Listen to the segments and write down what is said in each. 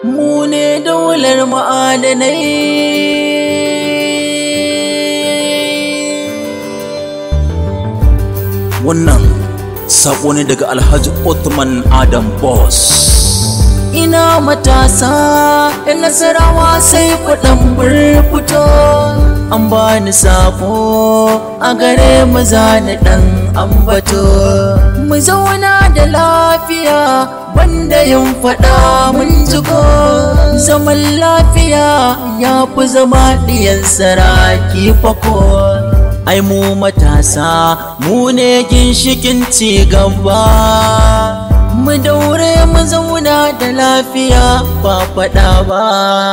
mu ne daular ma'adanai wannan sako ne daga alhaji Othman Adam Boss ina matasa da nasarawa sai kuɗin burfuto an bani sako a gare mu zani ɗan ambato mu zauna da lafiya banda yin faɗa mun jiko zaman lafiya ya fi zama ɗiyan saraki fako ai mu matasa mu ne ginshikin ci gaba mu daure mu zauna da lafiya ba faɗa ba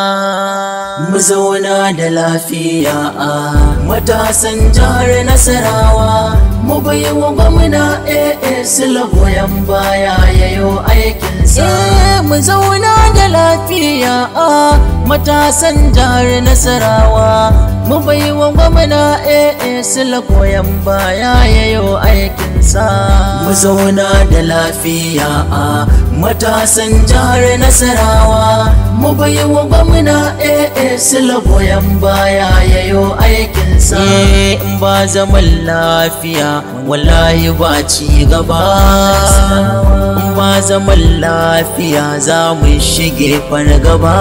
mu zauna da lafiya a matasan jihar nasarawa mu bai wa gwamna AA sila goyon baya yayo aikinsa mu zauna da lafiya a matasan jihar nasarawa mu bai wa gwamna AA sila goyon baya yayo aikinsa mu zauna da lafiya a matasan jihar nasarawa mu bai wa gwamna AA sila goyon baya yayo aikinsa in ba zaman lafiya wallahi ba ci gaba in ba zaman lafiya za mu shige fargaba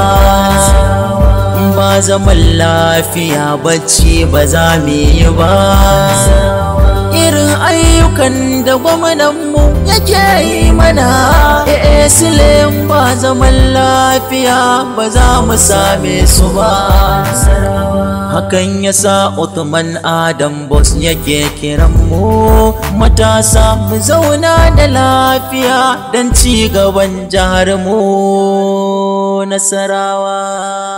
in ba zaman lafiya bacci ba za mu yi ba irin ayyukan da gwamnanmu yake yi mana e silen ba zaman lafiya ba za mu same su ba hakan ya sa Uthman Adam Boss yake kiran mu matasa mu zauna da lafiya don ci gaban jihar mu nasarawa